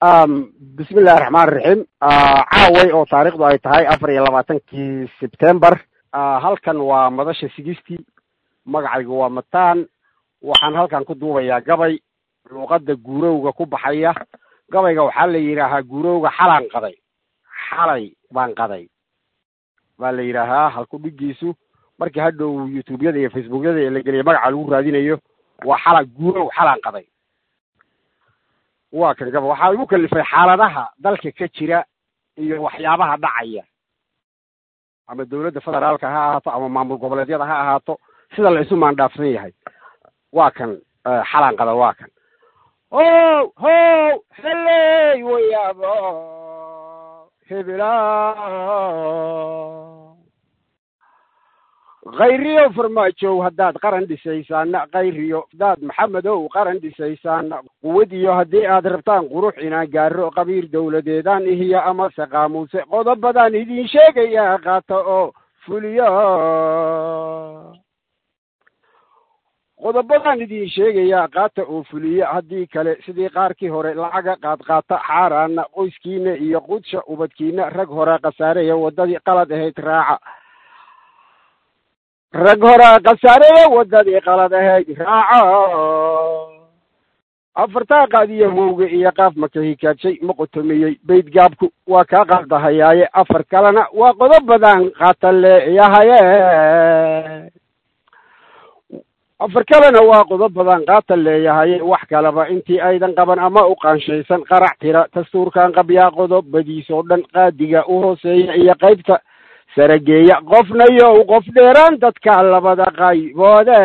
bismi illahi raxmaan raxiim caaway oo taariikhdu ay tahay afar iyo labaatankii sebtember halkan waa madasha sigistii magacaygu waa mataan waxaan halkan ku duubayaa gabay luuqadda guurowga ku baxaya gabayga waxaa la yidhaahaa guurowga xalaan qaday xalay baan qaday baa la yidhaahaa halku dhigiisu markii hadhow youtubeyada iyo facebookyada ee la geliya magaca lagu raadinayo waa xala guurow xalaan qaday waa kan gaba waxaa igu kalifay xaaladaha dalka ka jira iyo waxyaabaha dhacaya ama dawladda federaalka ha ahaato ama maamul goboleedyada ha ahaato sida la isu maandhaafsan yahay waa kan xalaan qada waa kan o how heley wayaabo hebela khayriyo farmaajow haddaad qaran dhisaysaana khayriyo hadaad maxamedow qaran dhisaysaana quwad iyo haddii aad rabtaan qurux inaan gaaro qabiir dawladeedaan ihiyo amase qaamuuse qodobadaan idin sheegayaa qaata oo fuliyo qodobadaan idin sheegayaa qaata oo fuliyo haddii kale sidii qaarkii hore lacaga qaadqaata xaaraana qoyskiina iyo qudsha ubadkiina rag hore khasaareya waddadii qalad ahayd raaca rag horaa khasaareya waddadii qalad ahayd raaco afartaa qaadiyo mowga iyo qaaf maka hikaadshay ma qotomiyey baydgaabku waa kaa qaldahayaaye afar kalena waa qodobadan qaata leeyahaye afar kalena waa qodobadan qaata leeyahaye wax kaleba intii aydan qaban ama u qaanshaysan qarac tira dastuurkan qabyaa qodobadiisoo dhan qaadiga u hooseeya iyo qaybta sarageeya qofna yow qof dheeraan dadka labada qayboode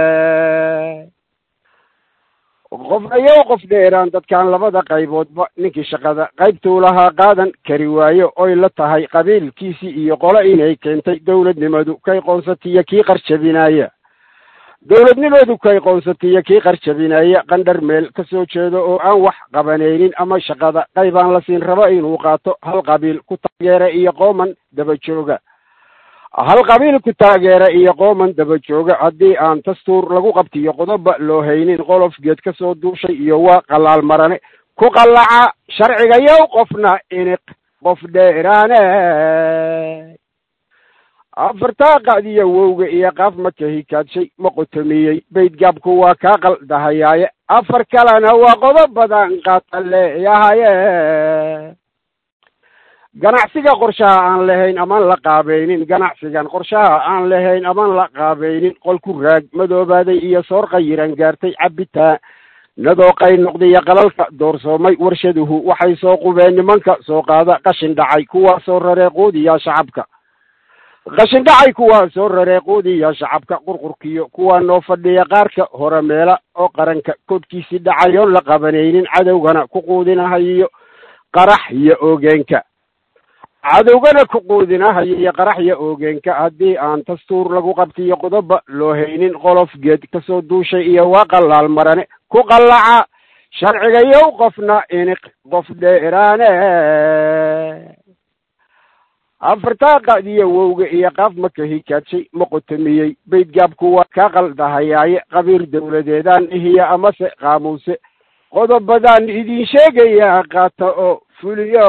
qofna yow qof dheeraan dadkan labada qayboodba ninkii shaqada qaybtuu lahaa qaadan kari waayo oy la tahay qabiilkiisii iyo qolo inay keentay dawladnimadu kay qoonsatiyo kii qarjabinaya dawladnimadu kay qoonsatiyo kii qarjabinaya qandhar meel ka soo jeedo oo aan wax qabanaynin ama shaqada qaybaan la siin rabo inuu qaato hal qabiil ku taageera iyo qooman daba jooga hal qabiil ku taageera iyo qooman daba jooga haddii aan dastuur lagu qabtiyo qodoba loo haynin qolof geed ka soo duushay iyo waa qalaal marane ku qallaca sharciga yow qofna iniq qof dheeraane afartaa qaadiyo wowga iyo qaaf maka hikaadshay ma qotomiyey baydgaabku waa kaa qaldahayaaye afar kalena waa qodobadan qaata leeyahaye ganacsiga qorshaha aan lahayn amaan la qaabaynin ganacsigan qorshaha aan lahayn amaan la qaabaynin qolku raag madoobaaday iyo soor qayiran gaartay cabitaan nadoo qay noqdiyo qalalka doorsoomay warshaduhu waxay soo qubeen nimanka soo qaada qashin dhacay kuwaa soo raree quudiya shacabka qashin dhacay kuwaa soo raree quudiya shacabka qurqurkiyo kuwaa noo fadhiya qaarka hore meela oo qaranka kodkiisii dhacayoon la qabanaynin cadowgana ku quudinahayiyo qarax iyo oogeenka cadowgana ku quudinahayo iyo qarax iyo oogeenka haddii aan dastuur lagu qabtiyo qodoba loo haynin qolof geed kasoo duushay iyo waa qalaal marane ku qallaca sharciga yow qofna iniq qof dheeraane afartaa qaadiyo wowga iyo qaaf maka hikaadshay ma qotomiyey baydgaabku waa kaa qaldahayaaye qabiir dawladeedaan ihiyo amase qaamuuse qodobadaan idin sheegayaa qaata oo fuliyo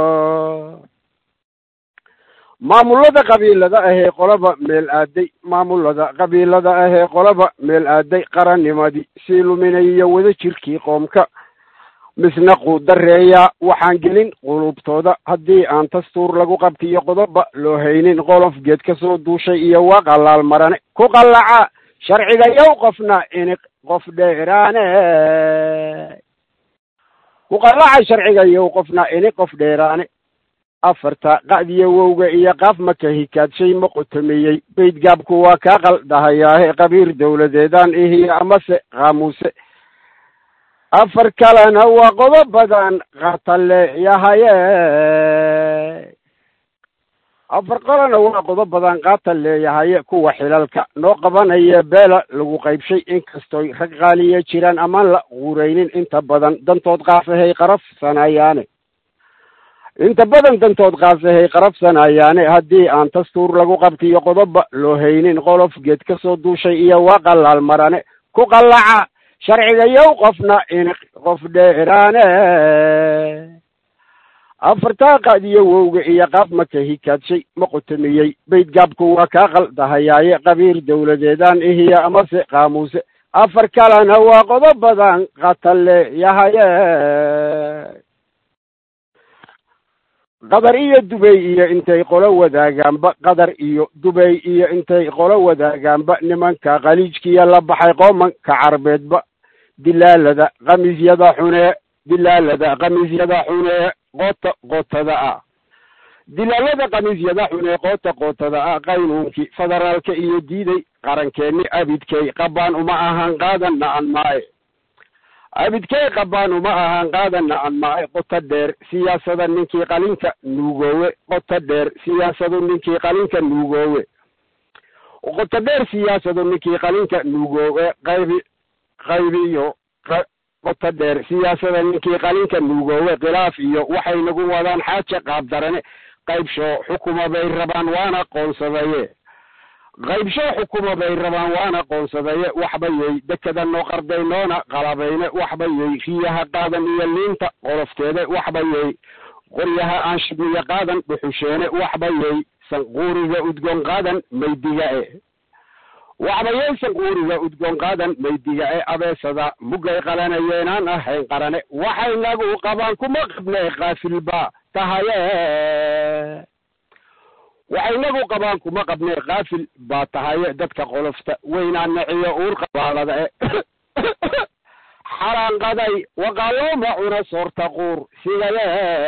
maamulada qabiilada ahee qolaba meel aaday maamulada qabiilada ahee qolaba meel aaday qarannimadii sii luminayiyo wada jirkii qoomka misna quudareeyaa waxaan gelin qulubtooda haddii aan dastuur lagu qabtiyo qodoba loo haynin qolof geed ka soo duushay iyo waa qalaal marane ku qallaca sharciga yow qofna iniq qof dheeraane ku qallaca sharciga yow qofna iniq qof dheeraane afarta qa'diyo wowga iyo qaaf maka hikaadshay ma qotomiyey baydgaabku waa kaa qaldahayaahe qabiir dawladeedaan ihiyo amase qaamuuse afar kalena waa qodobadan qaata leeyahaye afar kalena waa qodobadan qaata leeyahaye kuwa xilalka noo qabanaya beela lagu qaybshay inkastoy rag qaaliya jiraan amaan la quuraynin inta badan dantood qaasahay qarafsanayaane inta badan dantood qaasahay qarabsanayaane haddii aan dastuur lagu qabtiyo qodoba loo haynin qolof geed ka soo duushay iyo waa qalaal marane ku qallaca sharciga yow qofna iniq qof dheeraane afartaa qaadiyo wowga iyo qaab maka hikaadshay ma qotomiyey baydgaabku waa kaa qaldahayaaye qabiir dowladeedaan ihiya amase qaamuuse afar kalena waa qodobadan qatalle yahaye qadar iyo dubey iyo intay qolo wadaagaanba qadar iyo dubey iyo intay qolo wadaagaanba nimanka khaliijkiya la baxay qoomanka carbeedba dilaalada khamiisyada xunee dilaalada khamiisyada xunee qoota qootada ah dilaalada khamiisyada xunee qoota qootada ah qaynuunkii federaalka iyo diiday qarankeenni abidkay qabaan uma ahaan qaadanna an maaye abidkay qabaan uma ahaan qaadanna an maaye qoto dheer siyaasada ninkii qalinka nuugoowe qoto dheer siyaasadu ninkii qalinka nuugoowe qoto dheer siyaasadu ninkii qalinka nuugoowe qaybi qaybiyo qoto dheer siyaasada ninkii qalinka nuugoowe khilaaf iyo waxay nagu wadaan xaaja qaabdarane qaybshoo xukuma bay rabaan waana qoonsadaye qaybshoo xukuma bay rabaan waana qoonsadaye waxbayey dekedanoo qardaynoona qalabayne waxbayey riyaha qaadan iyo liinta qolofteede waxbayey qoryaha aan shibniya qaadan dhuxusheene waxbayey sanquuriga udgoon qaadan maydiga e waxbayey sanquuriga udgoon qaadan maydiga e abeesada mugay qalanayeenaan ahayn qarane waxay nagu qabaan kuma qabne kaafilba tahaye waxay nagu qabaan kuma qabne kaafil baa tahaye dadka qolofta weynaa naciyo uur qabaalada e xaraanqaday waqaalooma cuna soorta quur sigaye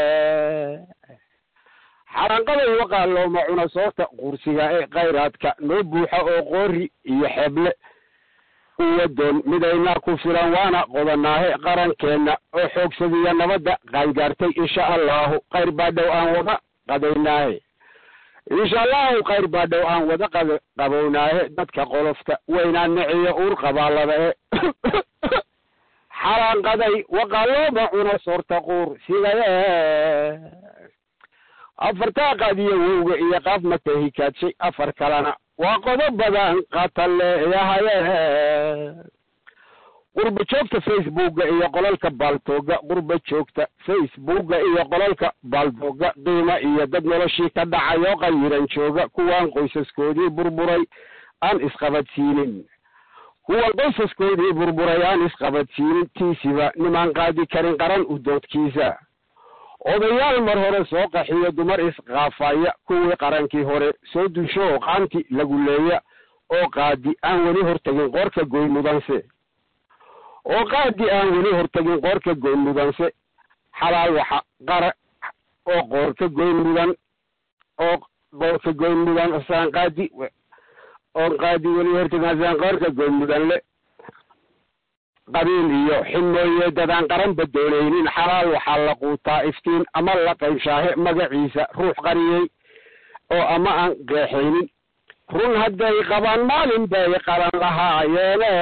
xaraanqaday waqaalooma cuna soorta quursiga e khayraadka noo buuxa oo qoori iyo xeeble uwadoon midaynaa ku filan waana qodanaahe qarankeenna oo xoogsadiya nabadda qaangaartay insha allahu khayr baa dhow aan wada qadaynaahe insha allahu khayr baa dhow aan wada qad qabownaahe dadka qolofta weynaa niciyo uur qabaalada e xaraanqaday waqaalooma cuna soorta quur sigaye afartaa qaadiyo wowga iyo qaaf maka hikaadshay afar kalena waa qodob badan qataleeyahaye qurba joogta facebooka iyo qolalka baaltooga qurba joogta facebooka iyo qolalka baaltooga qiima iyo dad noloshii ka dhacayoo qayiran jooga kuwaan qoysaskoodii burburay aan isqabadsiinin kuwan qoysaskoodii burburay aan isqabadsiinin tiisiba nimaan qaadi karin qaran u doodkiisa odayaal mar hore soo qaxiyo dumar isqaafaya kuwii qarankii hore soo dusho oo qaanti lagu leeya oo qaadi aan weli hortagin qoorka goy mudanse oo qaadi aan weli hortagin qoorka goyn mudanse xalaal waxa qara oo qoorka goyn mudan oo qoorka goyn mudan asaan qaadi oo qaadi weli hortagin asaan qoorka goyn mudan le qabiil iyo ximooye dadaan qaranba doonaynin xalaal waxaa la quutaa iftiin ama la qaybshaahe magaciisa ruux qariyey oo ama aan qeexaynin run hadday qabaan maalin bay qalan lahaayeene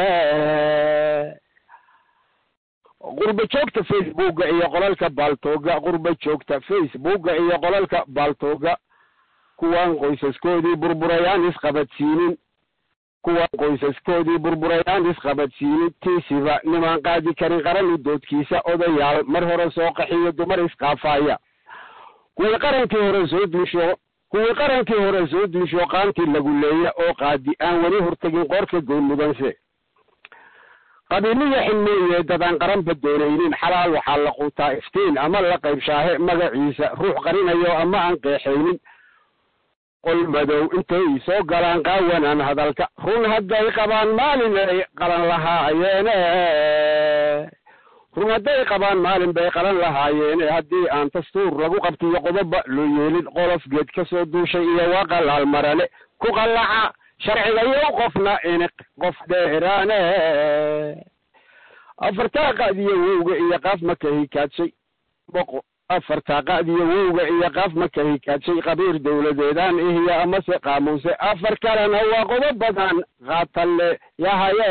qurba joogta facebooka iyo qolalka baaltooga qurba joogta facebooka iyo qolalka baaltooga kuwaan qoysaskoodii burburayaan isqabadsiinin kuwaan qoysaskoodii burburayaan isqabadsiinin tiisiba nimaan qaadi karin qaran u doodkiisa odayaal mar hore soo qaxiyo dumar isqaafaya kuwii qarankii hore soo duusho kuwii qarankii hore soo duusho qaantii lagu leeya oo qaadi aan weli hortagin qoorka goyn mudanse qabiiliya xilmeeye dadaan qaranba doonaynin xalaal waxaa la quutaa iftiin ama la qaybshaahe magaciisa ruux qarinayo ama aan qeexaynin qol madow intay soo galaan qaawanaan hadalka run hadday qabaan maalin ay qalan lahaayeene run hadday qabaan maalin bay qalan lahaayeene haddii aan dastuur lagu qabtiyo qodoba loo yeelin qolof geed ka soo duushay iyo waa qalaal marale ku qallaca sharciga iyo qofna iniq qof dheeraane afartaa qaadiyo wowga iyo qaaf maka hikaadshay boqo afartaa qaadiyo wowga iyo qaaf maka hikaadshay qabiir dowladeedaan ihiyo amase qaamuuse afar kalena waa qodob badan qaatalle yahaye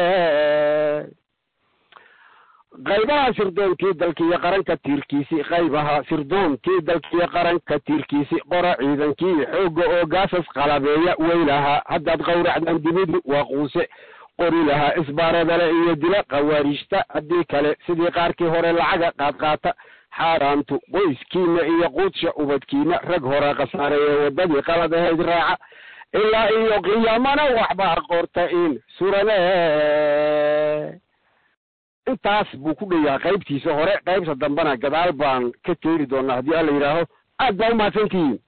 qaybaha sirdoonkii dalkiiyo qaranka tiirkiisi qaybaha sirdoonkii dalkiiyo qaranka tiirkiisi qora ciidankii xoogga oo gaasas qalabeeya weylahaa haddaad qawracdaan dimidu waa quuse qori lahaa isbaaradale iyo dila khawaarijta haddii kale sidii qaarkii hore lacaga qaadqaata xaaraantu qoyskiina iyo quudsha ubadkiina rag hore khasaareeye waddadii qalad ahayd raaca ilaa iyo qiyaamana waxbaa qorta in surane intaas buu ku dheyaha qaybtiisa hore qaybta dambena gadaal baan ka teeri doonaa haddii alla yidhaaho aad baa umahadsantihiin